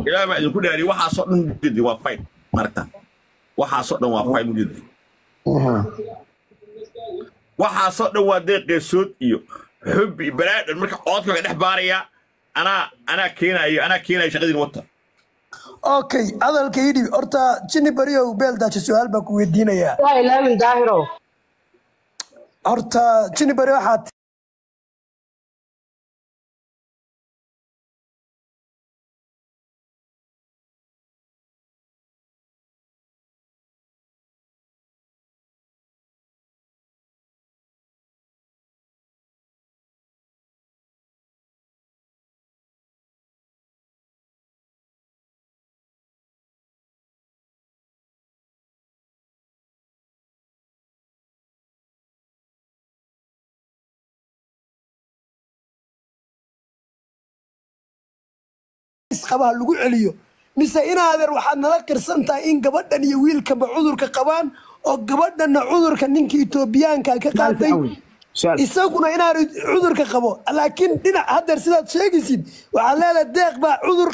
ilaahay baa idinku dhaariy waxaasoo dhan mujedi waa fayn maragta waxaasoo dhan waa fayn mujedi waxaasoo dhan waa deeqeesood iyo xub iyo balaadhan marka coodka ka dhex baaraya anaa anaa keenayo anaa keenayo shaqadiin wata okay hadalka idhi horta jini beriyow beel daajo su-aal baa ku weydiinayaa waa ilaamin daahiro horta jini beri waxaad isqabaha lagu celiyo mise inaadeer waxaad nala qirsan tahay in gabadhan iyo wiilkanba cudurka qabaan oo gabadhanna cudurka ninka etoobiyaanka ka qaatay isaguna inaanu cudurka qabo laakiin dhinac haddeer sidaad sheegaysid waxaad leedahay deeq baa cudur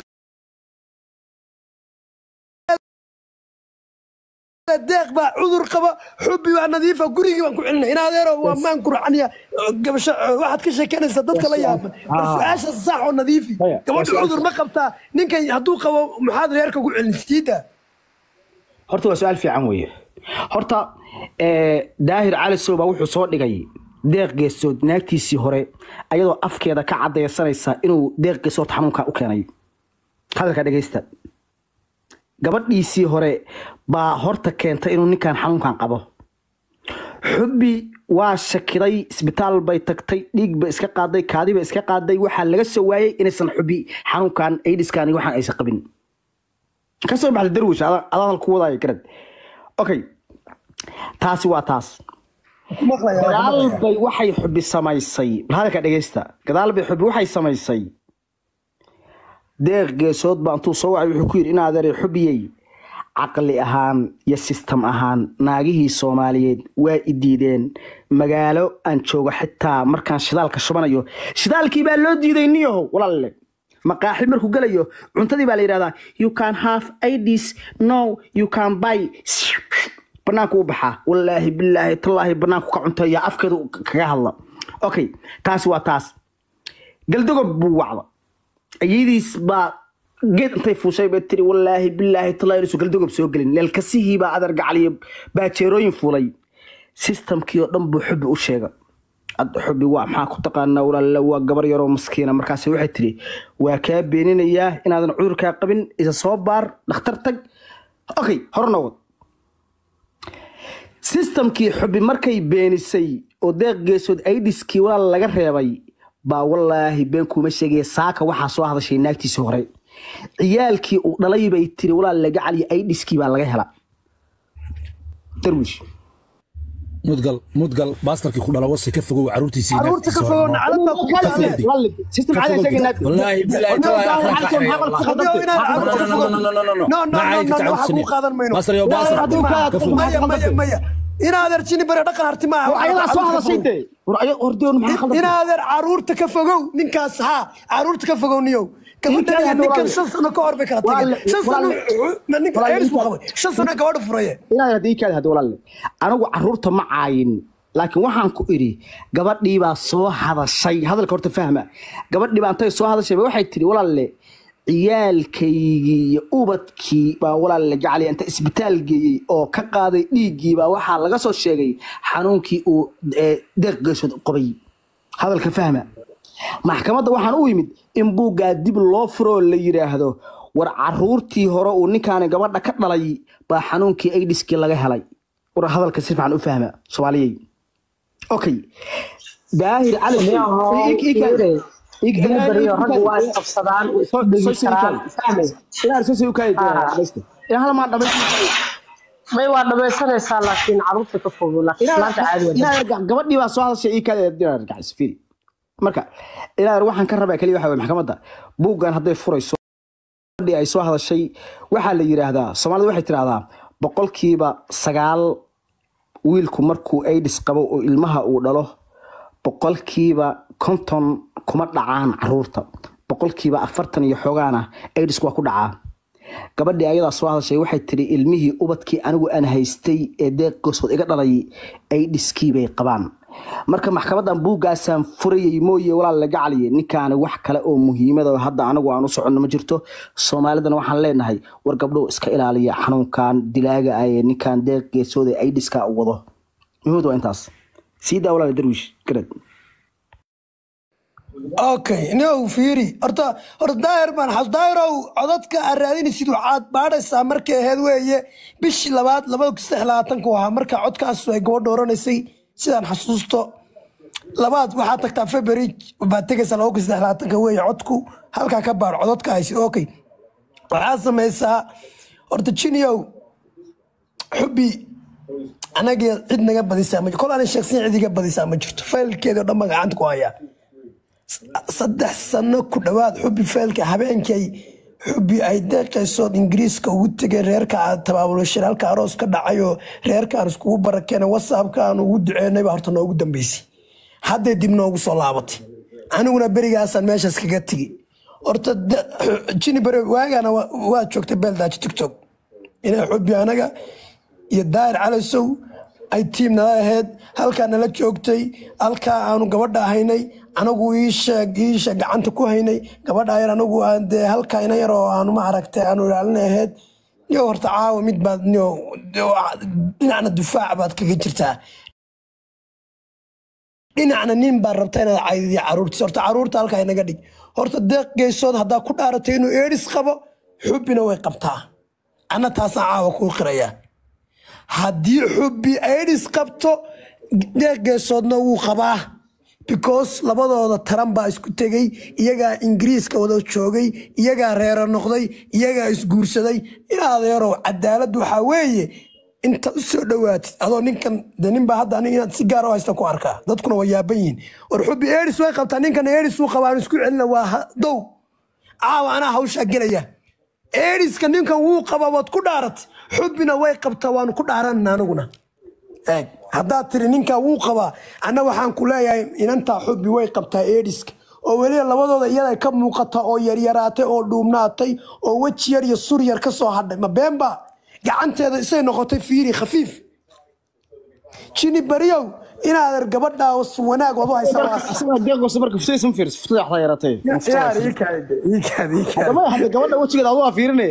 deeq baa cudur qaba xubbi waa nadiifa gurigii baan ku celina inaadeero waa maan kurcaniya gabasho waxaad ka sheekeynaysaa dadka la yaaban bal su-aasha sax oo nadiifi Maya, waa gabadha su-aal- cudur ma qabtaa ninkan hadduu qabo maxaad reerka ku celin siida horta waa su-aal fiican weeye horta eh, daahir cali sow baa wuxuu soo dhigay deeq geesood naagtiisii hore ayadoo afkeeda ka cadaysanaysa inuu deeq geesood xanuunka u keenay hadalka dhegeysta gabadhiisii hore baa horta keentay inuu ninkan xanuunkan qabo xubbi waa shakiday isbitaal bay tagtay dhiig bay iska qaaday kaadi bay iska qaaday waxaa laga soo waayey inaysan xubbi xanuunkan aidiskan iyo waxaan aysan qabin ka soo baxda darwish adaa adaa hadal ku wadaayo garad okay taasi waa taas gadaal bay waxay xubi samaysay bal hadalka dhegeysta gadaal bay xubi waxay samaysay deeq geesood baa intuu soo wacay wuxuu ku yidhi in adeeray xubiyey caqli ahaan iyo sistem ahaan naagihii soomaaliyeed waa i diideen magaalo aan joogo xitaa markaan shidaalka shubanayo shidaalkii baa loo diiday niyahow walaalle maqaaxi markuu gelayo cuntadii baa la yidhahdaa you can have ids no you can buy banaanku u baxaa wallaahi bilaahi tallaahi banaanku ka cunteeya afkeedu kaga hadla okay taasi waa taas galdogob buu wacda ayadiis baa geed intay fuushay bay tiri wallaahi bilaahi tallaahi inuusan galdogob soo gelin leelkasihii baa adar gacaliyo baajeerooyin fuulay sistamkii oo dhan buu xubbi u sheega Ad- xubbi waa maxaa ku taqaanaa walaala waa gabar yaroo maskiina markaas waxay tiri waa kaa beeninayaa inaadan cudurkaa qabin isa soo baar dhakhtar tag okay hor noqod sistamkii xubbi markay beenisay oo deeq geesood aidiskii walaal laga reebay baa wallaahi been kuuma sheegaya saaka waxaa soo hadashay naagtiisii hore ciyaalkii uu dhalay bay tiri walaal laga caliya aidiskii baa laga hela darwish mudgal mudgal baastarkii ku dhala wasi ka fogow caruurtiisii caruurta ka fogow naclad baa ku kala system caadi ay sheegeen naagti wallaahi bilaahi Haddii inaad caruurta ka fogow no no no no no waxa ku qaadan mayno Basar iyo basar. Harti maaha. Ka fogow. maya maya maya inaadeer jini bare dhaqan harti maaha war ayadaa soo hadashay dee war ayaga hordoon maxaa khaldan inaadeer caruurta ka fogow ninkaas haa caruurta ka fogow niyow gabadhan iyo ninkan shan sano ka hor bay kala tageen shan sano ninka eris buu qabay shan sano gabadha furaye inaad haddii kaadi hadda walaalle anigu caruurta ma caayin laakiin waxaan ku idhi gabadhii baa soo hadashay hadalka horta fahma gabadhii baa intay soo hadashay ba waxay tidhi walaalle ciyaalkaygii iyo ubadkii baa walaalle gacali inta isbitaal geeyey oo ka qaaday dhiiggii baa waxaa laga soo sheegay xanuunkii uu eh, deeq geesood qabay hadalka fahma maxkamadda waxaan u yimid in buuggaa dib loo furo oo la yidhaahdo war caruurtii hore uu ninkaani gabadha ka dhalay baa xanuunkii aidiskii laga helay war hadalka si fiican u fahma soomaaliyey okay daahir cali jini beriyo raggu waa isqabsadaan way isku dhegi karaan fahmay may waa dhamaysanaysaa laakiin caruurta ka fogo laakiin maanta caadi waa gabadhii baa soo hadashay ii kaadgacsfiri marka ilaa waxaan ka rabaa keliya waxa weye maxkamadda buuggan hadday furayso gabadhii ay soo hadashay waxaa la yidhaahdaa soomaalida waxay tidhaahdaa boqolkiiba sagaal wiilku markuu aidis qabo oo ilmaha uu dhalo boqolkiiba konton kuma dhacaan caruurta boqolkiiba afartan iyo xoogaana aidis waa ku dhacaa gabadhii ayadaa soo hadashay waxay tiri ilmihii ubadkii anigu aan haystay ee deeq gosood iga dhalay ay dhiskii bay qabaan marka maxkamadan buuggaasaan furayay mooye walaal laga caliye ninkaani wax kale oo muhiimada oo hadda anagu aan u soconno ma jirto soomaalidana waxaan leenahay war gabdhow iska ilaaliya xanuunkan dilaaga ah ee ninkan deeq geesooda ay dhiska u wado muhiimadu waa intaas sii daa walaal darwiish garad okay no fiiri horta horta daahir baan xas daahirow codadka aad raadinaysid waxaad baadhaysaa markay ahayd weeye bishii labaad labada kun saddex labaatanku ahaa marka codkaas ay gabadha oranaysay sidaan xasuusto labaad waxaad tagtaa february baad tegaysaa laba kun saddex labaatanka weeye codku halkaa ka baadh codadka haysid okay waxaad samaysaa horta jiniow xubbi anaga cid naga badisaa ma kol aanay sheegsan cid iga badisaa ma jirto faylkeedii oo dhan baan gacanta ku hayaa saddex sano ku dhowaad xubbi faylka habeenkay xubbi ay deeqaysood ingiriiska ugu tegeen reerka tabaabulashan halka aroos ka dhacayoo reerkaan iskugu barakeena whatsappka aan ugu duceynay baa horta noogu dambeysay hadday dib noogu soo laabatay aniguna berigaasaan meeshaas kaga tegi horta jini bere waagaana waa joogtay beeldaaji tiktok inay xubbi anaga iyo daahir calasow ay tiim nala ahayd halkaa nala joogtay halkaa aanu gabadha ahaynay anagu iisheeg iisha gacanta ku haynay gabadha yar anagu aan dee halkaa ina yar oo aanu ma aragtay aanu ilaalina ahayd yo horta caawa mid baad yo dhinacna dufaac baad kaga jirtaa dhinacna nin baad rabta inaad caydiyo caruurtiis horta caruurta halkaa inaga dhig horta deeq geysood haddaa ku dhaaratay inuu eedhis qabo xubbina way qabtaa anna taasaan caawa kuu qirayaa haddii xubbi aidhis qabto deeqgeesoodna wuu qabaa because labadooda taran baa isku tegey iyagaa ingiriiska wada joogay iyagaa reero noqday iyagaa isguursaday in adeerow cadaalad waxaa weeye intaad u soo dhowaatid adoo ninkan de ninbaa hadda aniga inaad si gaar u haysta ku arkaa dadkuna waa yaaban yihiin war xubbi eedhis way qabtaa ninkan eedhis uu qabaa aan isku celina waa dow caawa anaa hawshaa gelaya eedhiska ninkan wuu qabaa waad ku dhaaratay xubbina way qabtaa waanu ku dhaaranna anaguna eeg haddaad tiri ninkaa wuu qabaa anna waxaan ku leeyahay inantaa xubbi way qabtaa eedhiska oo weliba labadooda iyada ka muuqata oo yaryaraatay oo dhuumnaatay oo weji yar iyo sur yar ka soo hadhay ma beenba gacanteeda isay noqotay fiiri khafiif jini bariyow inaadan gabadhaa wanaag wadu gabadha wejigeeda adu fiirine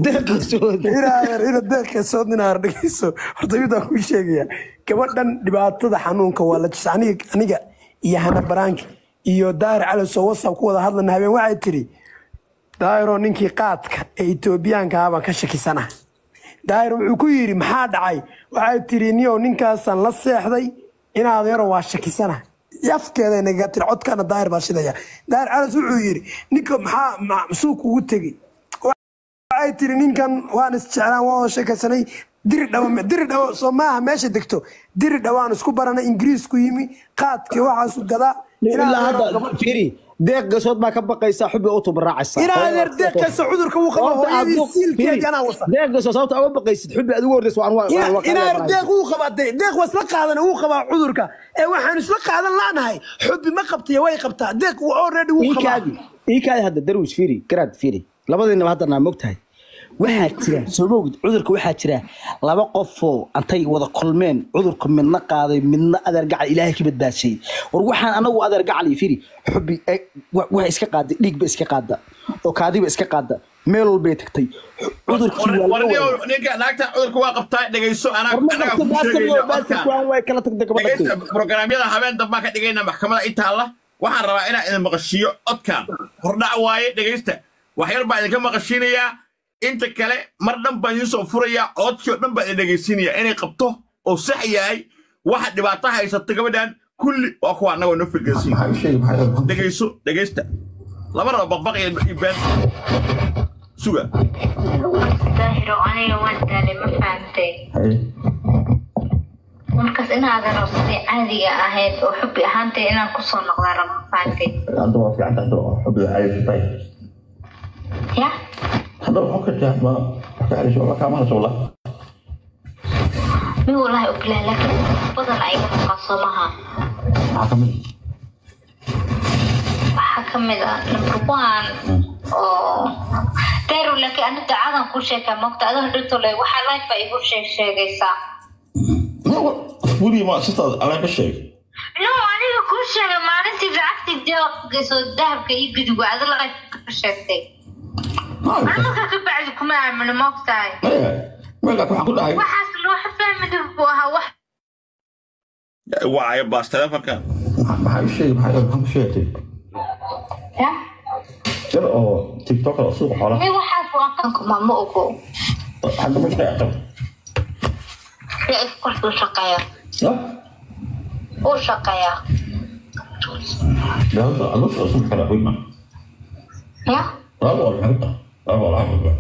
ina deeqeesood inaad dhegeyso horta midaan kuu sheegaya gabadhan dhibaatada xanuunka waa la jisa aniga aniga iyo hana baraanki iyo daahir calow whatsapp ku wada hadlana habeen waxay tiri daahiroo ninkii qaadka ee etoobiyaanka ah baan ka shakisana daahir wuxuu ku yidhi maxaa dhacay waxay tiri niyow ninkaasaan la seexday inaadeero waa shakisana afkeeda naga tiri codkana daahir baa shidaya daahir calas wuxuu yidhi ninka maxaa masuu kugu tegey waxay tiri ninkan waan isjeclaan waa sheekaysanay diri dhawo diri dhawo soo maaha meesha degto diri dhawaan isku barana ingiriisku yimi qaadkii waxaasu gadaa ilaa hadda fiiri deeq gasood baa ka baqaysa xubbi u tubaraacaysa inaadeer deeqaysa cudurka uu qabo hooyadii siilkeedii anaa wasa deeq gasood sababta uga baqaysid xubbi adigu hordays waan inaadeer deeq wuu qabaa de deeq waa isla qaadan wuu qabaa cudurka ee waxaan isla qaadan laanahay xubbi ma qabtaya way qabtaa deeq already wuu qabaa iikaadi hadda darwish fiiri garaad fiiri labadiinaba hadda naa mogtahay waxaa jira soo moogid cudurka waxaa jira laba qofoo antay wada kulmeen cudurka midna qaaday midna adeergacal ilaahay ka badbaashay war waxaan anagu adeergacal firi xubi waxa iska qaaday dhiigba iska qaada oo kaadiba iska qaada meel walbay tagtay ninka naagta cudurka waa qabtaa dhegeyso programyada habeen dambaan ka dhigayna maxkamada intaalla waxaan rabaa inaan idin maqashiiyo codkan hordhac waaye dhegeysta waxyar baa idinka maqashiinayaa inta kale mar dhan baan idiin soo furayaa codkii oo dhan baan idin dhegaysiinayaa inay qabto oo sax yahay waxa dhibaato haysata gabadhan kulli waa kuwa annagoo noo filgeysiin dhegayso dhegaysta lama rabo baqbaq iyo been suga daahiro aniga waan daalay ma fahamtay markaas inaadan rab sidii caadiga ahayd oo xubbi ahaantay inaan kusoo noqdaa rab ma fahamtay hadda waa fiican tahay oo xubbiga caadi tahay ya hadda waxaa ka tahay ma ka celiso la kaama la sawla mi walahi ubilahi laakiin badan ayaga maqan soo maha maxaa kamid waxaa kamid ah number one oo dayro laakiin ani dacadan ku sheekaa mogta adiga dhirto le waxaa life baa igu sheeg sheegaysaa weliga ma sistaada alaan ka sheeg no aniga kuu sheegay maalintii lacagtii deeqgeyso dahabka iyo guduga adi life ka sheegtay marka ka bacdi kuma aamino mogtahay maya meelkaas waxaan ku dhahay waxaas loo fahmida buu ahaa wax waayo baas telefonkan maxaa u sheegay maxaa maxaa ku sheegtay ya yar oo tiktoker oo suuqa xoolaha mi waxaas waa kankuma ma ogo xagga ma shaqeeya yaa korkuu shaqeeya ya uu shaqeeya dawladda adoosha oo suuqa kala qoyma ya laba boqol maxay ku tahay laba boqol laba boqol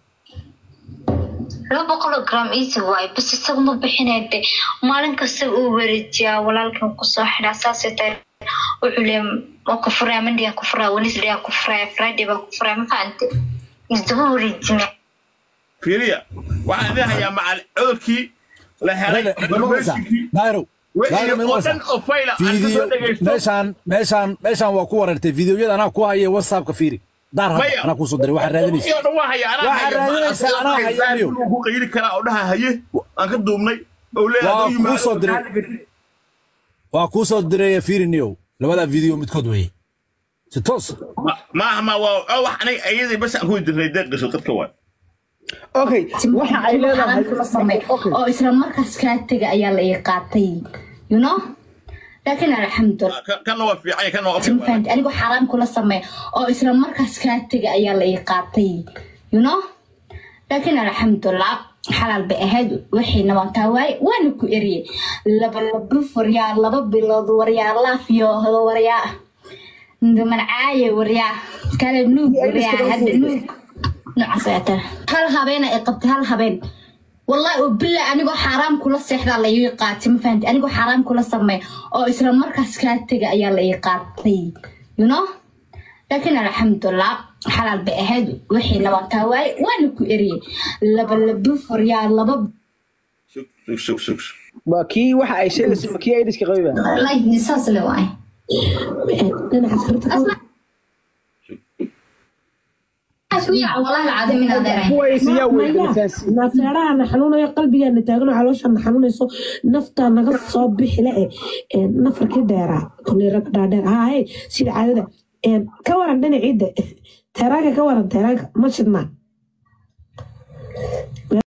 laba boqol oo gram easy waaye bas isaga ma bixinay de maalin kasta uu wareejiyaa walaalkan kusoo xidhaa saasay tahay wuxuu leeya waa ku furaa monday aan ku furaa wednesday aan ku furaa friday baan ku furaa ma fahamte isdaba wareejina fiiriya waxaan idin hayaa macal cudurkii la helay informationkii daairo wixii oo dhan oo fayla aan ka soo dhegaysto meeshaan meeshaan meeshaan waa ku wareertay fideoyada anaa ku haya whatsappka fiiri daar hadda Maya. anaa kuusoo diray waxaa raadinaysa wixii oo dhan waa haya anaa Waxaa haya raadinaysaa, anaa haya, Leo. ku qayli karaa oo dhaha haye aan ka duubnay oo leeyahay Waa hadduu yimaado kuu soo diray. maxaa la gedi? waa kuusoo diray fiiri niyow labadaa video midkood weeye si toos Ma- maaha ma waa oo wax aniga ayadii bas aan ku dirnay deeqayso dadka waa okay waxa ay leedahay kula samey oo isla markaas kaa tega ayaa la ii qaatay you know laakiin alxamdulillah Ka- kana waa fiican kana waa ma fahanti anigoo xaraam kula samey oo isla markaas kaa tega ayaa la ii qaatay you know laakiin alxamdulillah xalaal bay ahayd wixiina waan kaa waaye waana ku eriyey laba laba waryaa laba bilood waryaa laaf iyo waryaa mancaaye waryaa kale nuug waryaa hadda nuug noocaas ayaa tara hal habeena ay qabtay hal habeen wallahi oo bila anigoo xaaraam kula seexdaa la ii qaatay ma fahanti anigoo xaaraam kula samey oo isla markaas kaa tega ayaa la ii qaatay you know laakiin alxamdulillah xalaal bay ahayd wixiina waan kaa waaye waana ku eriyey laba laba waryaa laba sug sug sug sug waa kii waxa ay sheegayso ma kii aydiska qabiba like saas le waaye wallahi alcadiim inaad erayn kuways yaa weydiisaas nafeeraha xanuunayo qalbigaana taagano calooshaana xanuunayso naftaa naga soo bixi le e nafarkii dheeraa kuleeraga dhaadheer haaye sida caadada ka waran dhinaciidda teeraanka ka waran teeraanka ma shidnaa